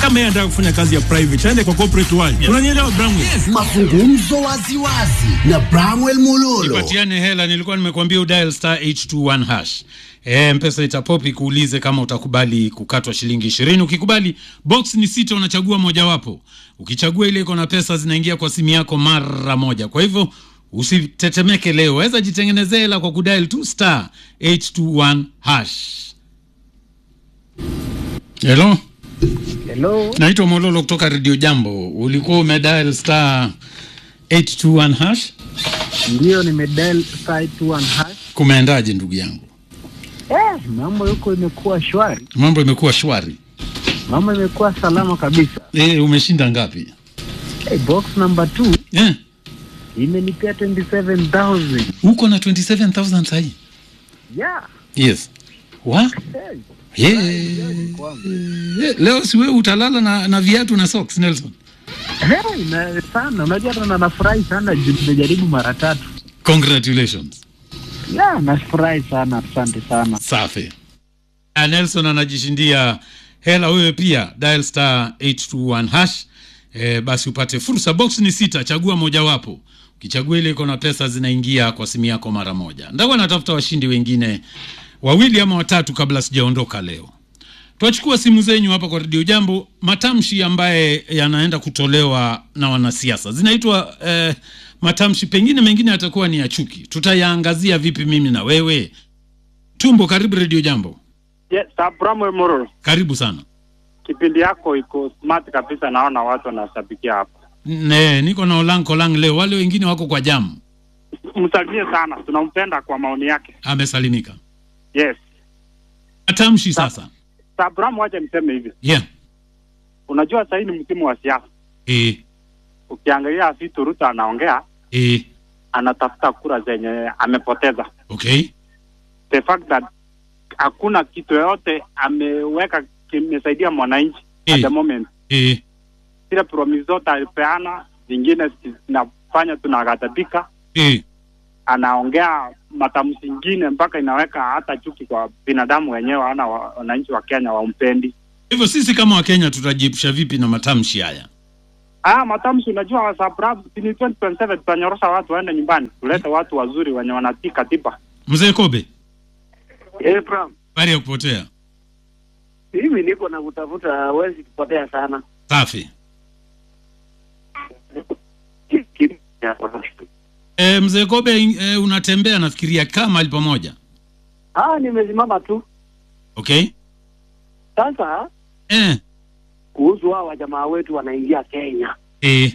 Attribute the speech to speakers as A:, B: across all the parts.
A: kama yeye anataka kufanya kazi ya private aende kwa corporate world. Unanielewa Bramwell?
B: Mazungumzo waziwazi na Bramwell Mulolo.
C: Patiane hela, nilikuwa nimekuambia udial star 821 hash. E, mpesa itapopi kuulize kama utakubali kukatwa shilingi ishirini. Ukikubali box ni sita, unachagua mojawapo. Ukichagua ile iko na pesa zinaingia kwa simu yako mara moja. Kwa hivyo usitetemeke leo, waweza jitengenezea hela kwa kudial tu star 821 hash. Hello,
D: Hello.
C: naitwa Mololo kutoka Radio Jambo. Ulikuwa umedial star 821 hash,
D: Ndio nimedial site one hash.
C: kumeendaje ndugu yangu?
D: Eh, mambo yuko imekuwa shwari.
C: Mambo imekuwa shwari.
D: Mambo imekuwa salama kabisa.
C: E, umeshinda ngapi?
D: Hey, box number 2
C: Eh,
D: imenipea 27000.
C: uko na 27000 sahi?
D: Yeah.
C: Yes. Wa?
D: Hey.
C: Yeah. Leo si wewe utalala na, na viatu na socks Nelson.
D: Hey, na sana. Unajua hata na nafurahi sana juu nimejaribu mara tatu.
C: Congratulations.
D: Yeah, nafurahi sana. Asante sana.
C: Safi. Na Nelson anajishindia hela wewe pia dial star 821 hash. E, basi upate fursa. Box ni sita, chagua mojawapo. Ukichagua ile iko na pesa zinaingia kwa simu yako mara moja. Ndakuwa natafuta washindi wengine wawili ama watatu kabla sijaondoka leo. Twachukua simu zenyu hapa kwa redio Jambo. Matamshi ambaye yanaenda kutolewa na wanasiasa zinaitwa eh, matamshi, pengine mengine yatakuwa ni ya chuki. Tutayaangazia vipi mimi na wewe? Tumbo, karibu redio Jambo.
E: Yes, Abraham Mororo.
C: Karibu sana.
E: Kipindi yako iko smart kabisa, naona watu wanashabikia hapa.
C: Ne, niko na Olang Kolang leo, wale wengine wako kwa jamu.
E: Msalimie sana, tunampenda kwa maoni yake.
C: Amesalimika.
E: Yes.
C: Matamshi sasa.
E: Abraham, wacha niseme hivi,
C: Yeah.
E: unajua sasa hii ni msimu wa siasa.
C: Eh,
E: Ukiangalia vitu Ruto anaongea,
C: eh,
E: anatafuta kura zenye amepoteza.
C: okay.
E: The fact that hakuna kitu yoyote ameweka kimesaidia mwananchi at the
C: Eh.
E: moment.
C: Eh,
E: Zile promise zote alipeana, zingine zinafanya tunaghadhabika.
C: eh,
E: anaongea matamshi ingine mpaka inaweka hata chuki kwa binadamu wenyewe, ana wananchi wa Kenya wampendi.
C: hivyo sisi kama Wakenya tutajiepusha vipi na matamshi haya?
E: Ah, matamshi unajua, sababu ni 2027 tutanyorosha watu waende nyumbani, tulete watu wazuri wenye wanatii katiba.
C: Mzee Kobe,
F: Eh, Bram,
C: habari ya kupotea.
F: mimi niko na kutafuta, hawezi kupotea sana.
C: Safi. E, mzee Kobe e, unatembea nafikiria kama mahali pamoja.
F: Ah, nimesimama tu
C: Okay?
F: sasa.
C: Eh,
F: Kuhusu hao wajamaa wetu wanaingia Kenya,
C: eh,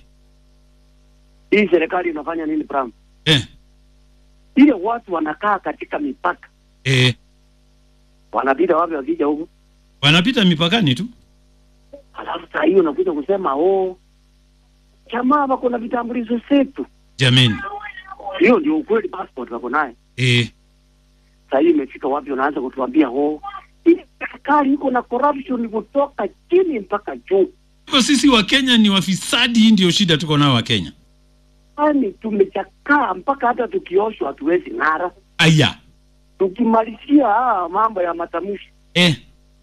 F: hii serikali inafanya nini Bram?
C: eh,
F: Ile watu wanakaa katika mipaka,
C: eh.
F: wanapita wapi wakija huku?
C: Wanapita mipakani tu.
F: Halafu saa hiyo unakuja kusema oh, jamaa wako na vitambulisho zetu.
C: Jameni.
F: Hiyo ndio ukweli, passport wako naye.
C: Eh,
F: Saa hii imefika wapi? Unaanza kutuambia oh, hii serikali iko na corruption kutoka chini mpaka juu.
C: hivyo sisi wa Kenya ni wafisadi, hii ndio shida tuko nao wa Kenya.
F: Yaani tumechakaa mpaka hata tukioshwa hatuwezi ng'ara.
C: Aya.
F: Tukimalizia ah, mambo ya matamshi,
C: Eh,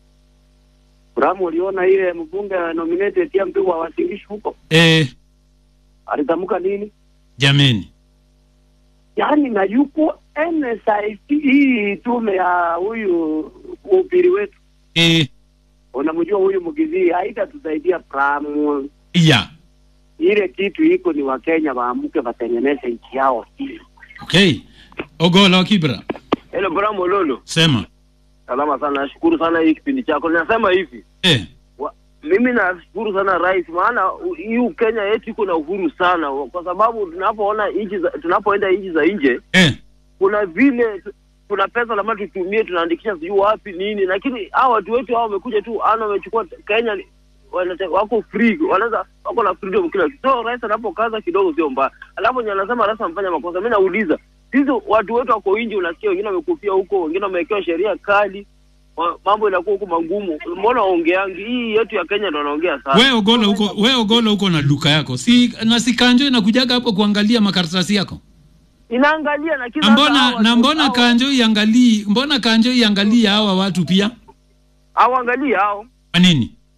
F: Bramu, uliona ile mbunge nominated ya mpigwa wa Wasingishu huko
C: eh,
F: alitamka nini?
C: jameni.
F: Yaani na yuko NSIC hii tume ya huyu upiri wetu,
C: Eh,
F: unamjua huyu Mugizii, haitatusaidia Bramu.
C: ya.
F: Ile kitu iko ni Wakenya waamke watengeneze nchi yao.
C: Okay. Ogola wa Kibra.
G: Hello Bramo Lolo.
C: Sema.
G: Salama sana, nashukuru sana hii kipindi chako. Nasema hivi,
C: Eh,
G: wa, mimi nashukuru sana rais, maana u- hii Kenya yetu iko na uhuru sana, kwa sababu tunapoona nchi za tunapoenda nchi za nje
C: eh,
G: kuna vile tu- kuna pesa lazima tutumie, tunaandikisha sijui wapi nini, lakini hao watu wetu hao wamekuja tu ana wamechukua Kenya ni- wanate- wako free, wanaweza wako na freedom kila kitu. So rais anapokaza kidogo sio mbaya, alafu nye anasema rais amefanya makosa. Mimi nauliza sisi watu wetu wako nje, unasikia wengine wamekufia huko, wengine wamewekewa sheria kali, wa- mambo inakuwa huko magumu. Mbona waongeangi? Hii yetu ya Kenya ndo wanaongea sana.
C: we Ogola huko, we Ogola huko na duka yako. Si na si Kanjo inakujaga hapo kuangalia makaratasi yako.
G: Inaangalia na kila
C: Na mbona na mbona Kanjo iangalii, mbona Kanjo iangalie hawa watu pia?
G: hawaangalii hao
C: Kwa nini?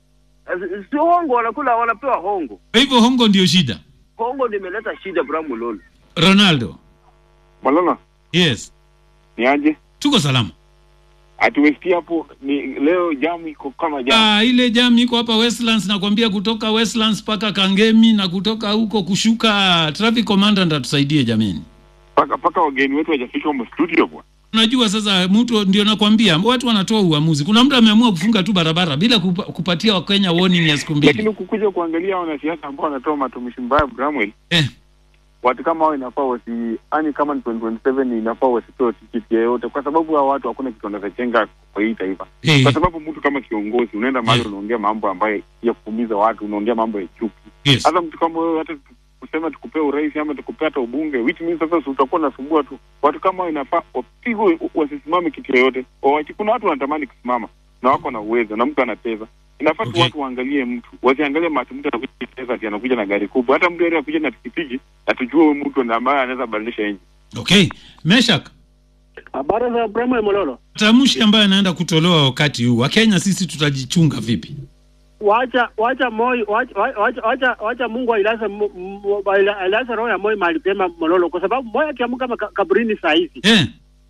G: Eh, si hongo wanakula wanapewa hongo
C: Kwa hivyo hongo ndio shida.
G: hongo ndio imeleta shida Bram Mulolo
C: Ronaldo.
H: Malala,
C: Yes.
H: ni aje?
C: Tuko salama.
H: Atuwestia hapo ni leo jamu iko kama jamu.
C: Ah, ile jam iko hapa Westlands nakwambia kutoka Westlands mpaka Kangemi na kutoka huko kushuka traffic commandant atusaidie jameni.
H: Paka paka wageni wetu hajafika huko studio bwana.
C: Unajua sasa mtu ndio nakwambia watu wanatoa uamuzi. Kuna mtu ameamua kufunga tu barabara bila kupa, kupatia Wakenya warning ya siku
H: Lakini
C: mbili.
H: ukukuja kuangalia wanasiasa ambao wanatoa matumishi mbaya Bramwell,
C: Eh,
H: watu kama hao inafaa wasi yani, kama ni 2027 inafaa wasipewe tikiti yoyote, kwa sababu hao watu hakuna kitu wanachenga kwa hii taifa.
C: eh,
H: Kwa sababu mtu kama kiongozi unaenda mahali
C: Eh.
H: unaongea mambo ambayo ya kuumiza watu, unaongea mambo ya chuki.
C: yes.
H: Hata mtu kama wewe hata kusema tukupea urais ama tukupea hata ubunge, which means sasa si utakuwa unasumbua tu. Watu kama hao inafaa wapigwe, wasisimame kitu yoyote. Wawachi- Kuna watu wanatamani kusimama na wako na uwezo na mtu ana pesa. Inafaa tu
C: Okay.
H: watu waangalie mtu, wasiangalie matu mtu anakuja na pesa ati anakuja na gari kubwa. Hata mtu yeye anakuja na pikipiki, atujue huyu mtu ndiye ambaye anaweza badilisha nchi.
C: Okay. Meshak,
F: Habari za Bramwell Mololo.
C: tamshi ambayo anaenda kutolewa wakati huu. Wakenya sisi tutajichunga vipi?
F: Wacha wacha Moi wacha wacha wacha, wacha Mungu ailaze mu- mu- aila- ailaze roho ya Moi mahali pema Mololo, kwa sababu Moi akiamka kama ka- kaburini saa hizi
C: Eh,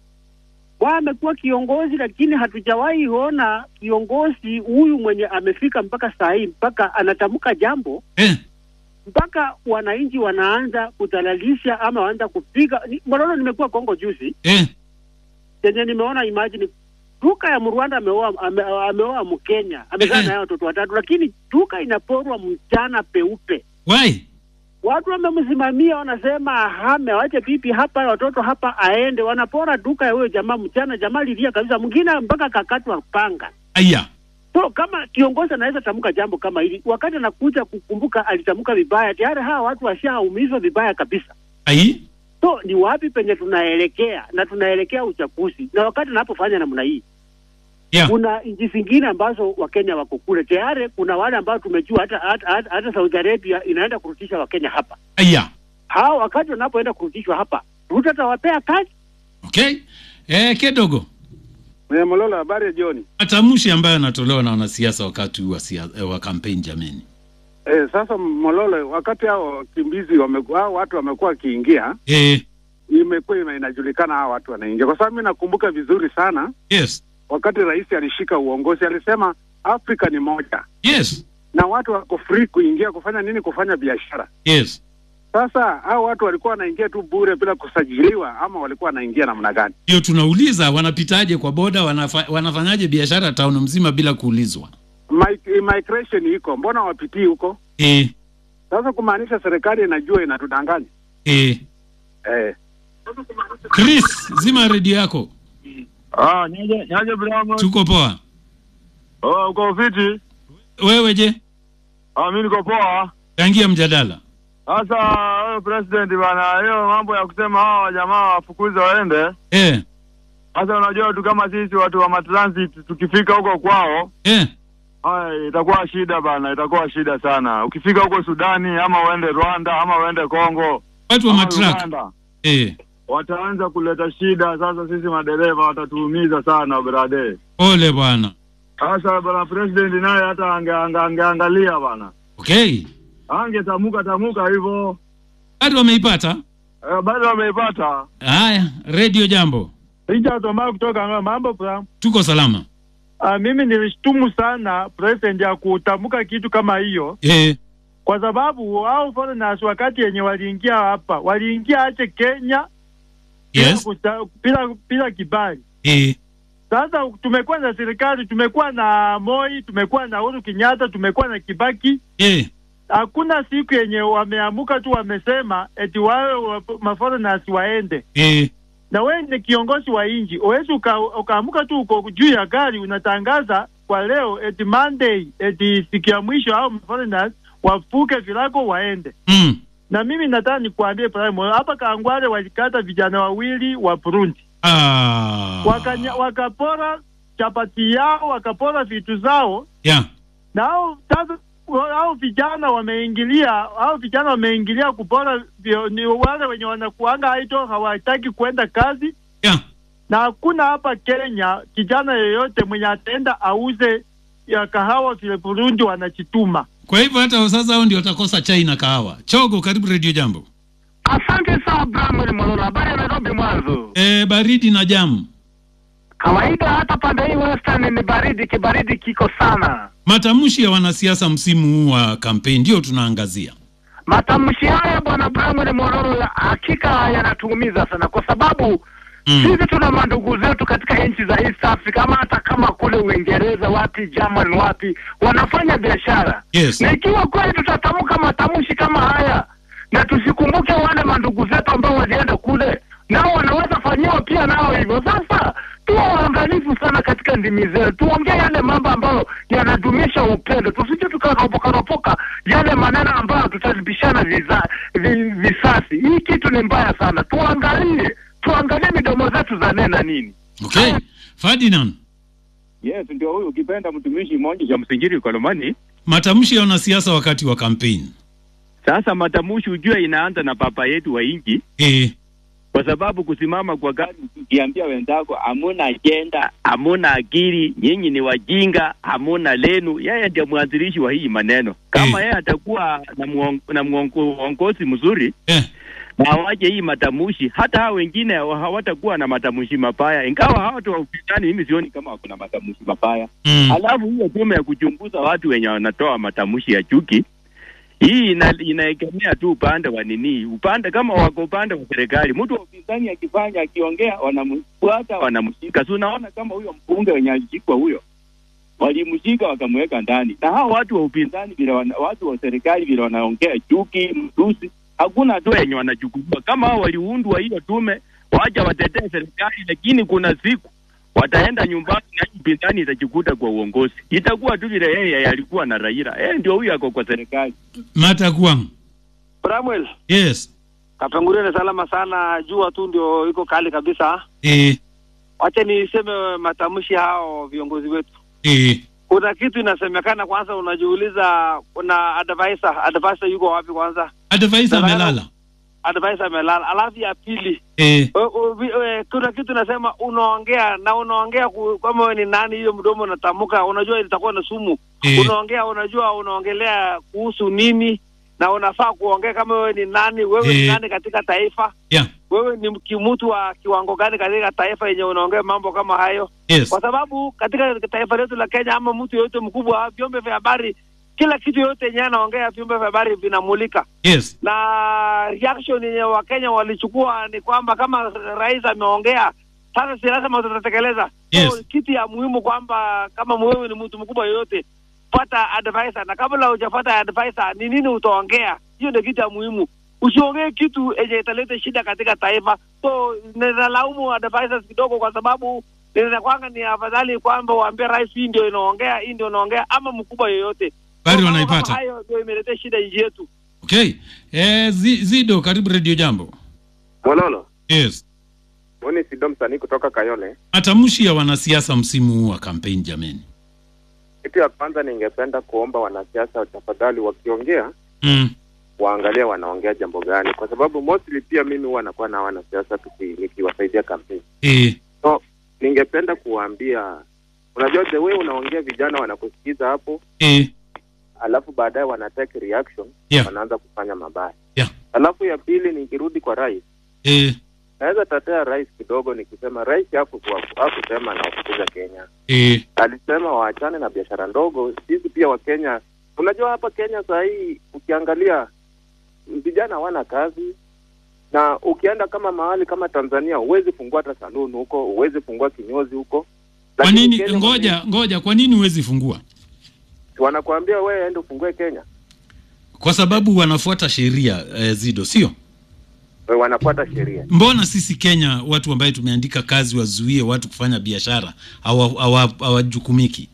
F: Moi amekuwa kiongozi, lakini hatujawahi ona kiongozi huyu mwenye amefika mpaka saa hii mpaka anatamka jambo
C: eh,
F: mpaka wananchi wanaanza kudhalalisha ama wanaanza kupiga. Ni- Mololo, nimekuwa Kongo juzi
C: eh.
F: yenye nimeona imagine duka ya Mrwanda ameoa ame, ameoa Mkenya amezaa
C: Eh, eh.
F: naye watoto watatu, lakini duka inaporwa mchana peupe.
C: Why?
F: Watu wamemsimamia wanasema ahame, wache pipi hapa, watoto hapa, aende. Wanapora duka ya huyo jamaa mchana. Jamaa lilia kabisa, mwingine mpaka kakatwa panga.
C: Aya.
F: So kama kiongozi anaweza tamka jambo kama hili, wakati anakuja kukumbuka alitamka vibaya, tayari hawa watu washaumizwa vibaya kabisa.
C: Ai?
F: So ni wapi penye tunaelekea? Na tunaelekea uchaguzi, na wakati anapofanya namna hii
C: Yeah.
F: kuna nchi zingine ambazo wakenya wako kule tayari. Kuna wale ambao tumejua hata, hata, hata, hata Saudi Arabia inaenda kurudisha wakenya hapa.
C: Aya.
F: Hao wakati wanapoenda kurudishwa hapa, Ruto atawapea kazi.
C: Okay. Eh, kidogo.
I: Mololo, habari ya jioni.
C: Matamshi ambayo yanatolewa na wanasiasa wakati huu wa, sia- eh, wa kampeni jameni.
I: Eh, sasa Mololo, wakati hao wakimbizi wamekuwa hao watu wamekuwa wakiingia,
C: Eh,
I: imekuwa ina- inajulikana hao watu wanaingia, kwa sababu mimi nakumbuka vizuri sana
C: yes.
I: wakati rais alishika uongozi alisema Afrika ni moja
C: Yes.
I: na watu wako free kuingia kufanya nini? Kufanya biashara.
C: Yes.
I: Sasa hao watu walikuwa wanaingia tu bure bila kusajiliwa, ama walikuwa wanaingia namna gani?
C: Hiyo tunauliza wanapitaje kwa boda, wanafa, wanafanyaje biashara town mzima bila kuulizwa?
I: Mi- Migration iko, mbona wapitii huko?
C: Eh,
I: Sasa kumaanisha serikali inajua inatudanganya
C: eh.
I: eh.
C: Chris, zima redio yako.
J: Ah, nyaje nyaje Brahma.
C: Tuko poa.
J: Oh, uko fiti?
C: Wewe je?
J: Ah, mimi niko poa.
C: Changia mjadala.
J: Sasa wewe president bana, hiyo mambo ya kusema hawa jamaa wafukuze waende.
C: Eh,
J: Sasa unajua tu kama sisi watu wa matransit tukifika huko kwao,
C: eh.
J: haya itakuwa shida bana, itakuwa shida sana. Ukifika huko Sudani ama uende Rwanda ama uende Kongo,
C: Watu wa
J: ama
C: matrak.
J: Uganda,
C: Eh,
J: wataanza kuleta shida. Sasa sisi madereva watatuumiza sana brade.
C: pole bwana.
J: Sasa bana president naye hata ange, ange, angeangalia bana,
C: Okay.
J: angetamuka tamuka hivyo
C: Bado wameipata?
J: eh, bado wameipata.
C: Haya, redio jambo.
K: Richard Omar kutoka Ng'ombe. Mambo bra.
C: Tuko salama.
K: Ah, mimi nilishtumu sana president ya kutamka kitu kama hiyo
C: Eh,
K: kwa sababu hao foreigners wakati yenye waliingia hapa waliingia ache Kenya bila
C: yes.
K: kusta- bila bila kibali.
C: Eh,
K: Sasa tumekuwa na serikali, tumekuwa na Moi, tumekuwa na Uhuru Kenyatta, tumekuwa na Kibaki.
C: eh.
K: Hakuna siku yenye wameamuka tu wamesema eti wawe wa- maforeigners waende.
C: Eh,
K: na wewe ni kiongozi wa nchi, uwezi uka, ukaamuka tu uko juu ya gari unatangaza kwa leo eti Monday eti siku ya mwisho au foreigners wafuke vilago waende.
C: mm.
K: Na mimi nataka nikuambie Prime, hapa Kangware walikata vijana wawili wa Burundi
C: Ah.
K: wakanya, wakapora chapati yao wakapora vitu zao,
C: Yeah.
K: na hao sasa hao vijana wameingilia hao vijana wameingilia kupora vio- ni wale wenye wanakuanga idle hawataki kwenda kazi
C: Yeah.
K: na hakuna hapa Kenya kijana yeyote mwenye ataenda auze ya kahawa vile Burundi wanachituma.
C: Kwa hivyo hata sasa hao ndio watakosa chai na kahawa. Chogo, karibu Radio Jambo.
L: Asante sana Bramwel Mololo, habari ya Nairobi mwanzo.
C: E, baridi na jamu.
L: Kawaida hata pande hii Western ni baridi, kibaridi kiko sana.
C: Matamshi ya wanasiasa msimu huu wa kampeni ndio tunaangazia.
L: Matamshi haya bwana Bramwel Mololo ya hakika yanatuumiza sana, kwa sababu
C: Mm.
L: sisi tuna mandugu zetu katika nchi za East Africa, ama hata kama kule Uingereza wapi, German wapi, wanafanya biashara
C: Yes.
L: na ikiwa kweli tutatamka matamshi kama haya na tusikumbuke wale mandugu zetu ambao walienda kule, nao wanaweza fanyiwa pia nao hivyo. Sasa tuwa waangalifu sana katika ndimi zetu, tuongee yale mambo ambayo yanadumisha upendo, tusije tukaropoka ropoka yale maneno ambayo tutalibishana viza, vi, visasi. Hii kitu ni mbaya sana, tuangalie tuangalie midomo zetu za nena nini.
C: Okay. Ferdinand,
M: Yes, ndio huyu ukipenda mtumishi mmoja cha msinjiri Kolomani.
C: matamshi ya wanasiasa wakati wa kampeni.
M: Sasa matamushi ujue inaanza na papa yetu wa nchi
C: Eh.
M: kwa sababu kusimama kwa gari ukiambia wenzako hamuna ajenda, hamuna akili, nyinyi ni wajinga, hamuna lenu. Yeye ndio mwanzilishi wa hii maneno. Kama yeye atakuwa na muong, na muongo- uongozi mzuri
C: eh.
M: na awaje hii matamushi, hata hao wengine hawa- hawatakuwa na matamushi mabaya, ingawa hawa watu wa upinzani mimi sioni kama wako na matamushi mabaya.
C: Mm.
M: Alafu hiyo tume ya kuchunguza watu wenye wanatoa matamshi ya chuki hii ina, inaegemea tu upande wa nini, upande kama wako upande wa serikali. Mtu wa upinzani akifanya akiongea, wanamfuata wanamshika. Si unaona kama huyo mbunge wenye alishikwa huyo, walimshika wakamweka ndani, na hao watu wa upinzani vile wana, watu wa serikali vile wanaongea chuki, mtusi, hakuna hatua yenye wanachukuliwa. Kama hao waliundwa hiyo tume, waja watetee serikali, lakini kuna siku wataenda nyumbani na hii upinzani itajikuta kwa uongozi, itakuwa tu vile yeye alikuwa na Raila. Yeye ndio huyu ako kwa serikali.
C: Mata Kwang.
N: Samuel,
C: Yes.
N: Kapenguria ni salama sana, jua tu ndio iko kali kabisa.
C: Eh.
N: Wacha niseme matamshi hao viongozi wetu.
C: Eh.
N: Kuna kitu inasemekana, kwanza unajiuliza, kuna advisor, advisor yuko wapi kwanza?
C: Advisor
N: Nataka-
C: amelala.
N: Advisor amelala. Alafu ya pili
C: Eh.
N: o- o- vi- e, kuna kitu nasema, unaongea na unaongea ku- kama wewe ni nani, hiyo mdomo unatamka, unajua itakuwa na sumu.
C: Eh.
N: Unaongea, unajua unaongelea kuhusu nini, na unafaa kuongea kama wewe ni nani, wewe ni
C: Eh.
N: nani katika taifa
C: Yeah.
N: wewe ni kimutu wa kiwango gani katika taifa yenye unaongea mambo kama hayo
C: Yes.
N: kwa sababu katika taifa letu la Kenya ama mtu yoyote mkubwa, vyombo vya habari, kila kitu yoyote yenyewe anaongea, vyombo vya habari vinamulika
C: Yes.
N: na reaction yenye Wakenya walichukua ni kwamba kama rais ameongea, sasa si lazima tutatekeleza.
C: Yes.
N: So, kitu ya muhimu kwamba kama wewe ni mtu mkubwa yoyote, pata advisor, na kabla hujapata advisor, ni nini utaongea? Hiyo ndio kitu ya muhimu. Usiongee kitu yenye italeta shida katika taifa. So ninalaumu advisors kidogo, kwa sababu ninakwanga ni afadhali kwamba waambie rais, hii ndio inaongea, hii ndio inaongea, ama mkubwa yoyote.
C: Bari
N: So, mambo
C: wanaipata.
N: kama hayo ndio imeleta shida nchi yetu.
C: Okay. Eh, Zi- Zido, karibu Radio Jambo.
O: Mololo,
C: Yes.
O: mimi Sido msanii kutoka Kayole.
C: Matamshi ya wanasiasa msimu huu wa kampeni jameni.
O: Kitu ya kwanza ningependa kuomba wanasiasa tafadhali, wakiongea
C: Mm.
O: waangalie wanaongea jambo gani, kwa sababu mostly pia mimi huwa nakuwa na wanasiasa tuki- nikiwasaidia kampeni.
C: Eh.
O: So ningependa kuwaambia, unajua the way unaongea, vijana wanakusikiza hapo,
C: Eh.
O: alafu baadaye wana take reaction
C: Yeah.
O: wanaanza kufanya mabaya.
C: Yeah.
O: Alafu ya pili, nikirudi kwa rais,
C: Eh.
O: naweza tatea rais kidogo nikisema rais hakukuwa- hakusema anawafukuza Kenya
C: Eh.
O: alisema waachane na biashara ndogo. Sisi pia Wakenya, unajua hapa Kenya saa hii ukiangalia vijana hawana kazi, na ukienda kama mahali kama Tanzania huwezi fungua hata saluni huko, huwezi fungua kinyozi huko.
C: Kwa
O: Lakini
C: nini
O: Kenya
C: ngoja ngoja kwa nini huwezi fungua?
O: wanakuambia wewe ende ufungue Kenya,
C: Kwa sababu wanafuata sheria eh, Zido, sio?
O: Wewe wanafuata sheria.
C: Mbona sisi Kenya watu ambaye tumeandika kazi wazuie watu kufanya biashara hawa- hawa- hawajukumiki?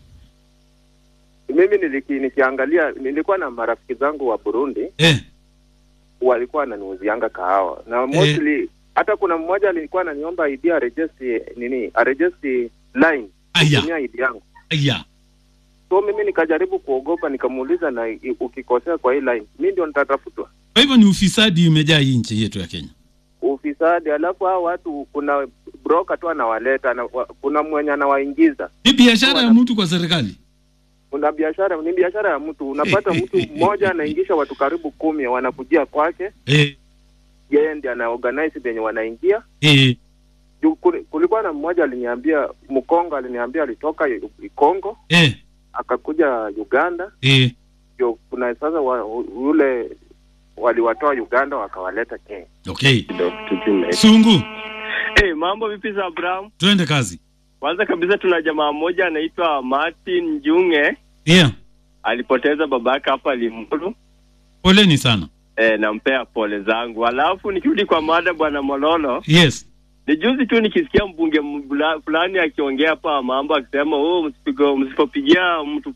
O: Mimi niliki, nikiangalia nilikuwa na marafiki zangu wa Burundi
C: Eh.
O: walikuwa wananiuzianga kahawa na mostly hata kuna mmoja alikuwa ananiomba ID arejesti nini arejesti line
C: Aya.
O: kutumia ID yangu
C: Aya.
O: so mimi nikajaribu kuogopa nikamuuliza na i- ukikosea kwa hii line mi ndio nitatafutwa
C: Kwa hivyo ni ufisadi umejaa hii nchi yetu ya Kenya.
O: ufisadi alafu hao watu kuna broker tu anawaleta na, wa, kuna mwenye anawaingiza
C: Ni biashara ya mtu kwa serikali.
O: una biashara ni biashara ya mtu unapata mtu mmoja anaingisha watu karibu kumi wanakujia kwake
C: eh,
O: yeye ndiye ana organize venye wanaingia
C: eh,
O: Juu kuli- kulikuwa na mmoja aliniambia mkongo aliniambia alitoka Yu- Kongo
C: eh,
O: akakuja Uganda
C: eh.
O: ndio kuna sasa wa, yule waliwatoa Uganda wakawaleta Kenya
C: Okay.
O: Tutume.
C: Sungu,
P: Hey, mambo vipi za Abraham?
C: twende kazi.
P: Kwanza kabisa tuna jamaa mmoja anaitwa Martin Njunge
C: Yeah,
P: alipoteza babake hapa Limuru.
C: poleni sana.
P: E, nampea pole zangu. Alafu nikirudi kwa mada bwana Mololo,
C: Yes.
P: ni juzi tu nikisikia mbunge mbula- fulani akiongea hapa mambo akisema oh, msipigo msipopigia mtu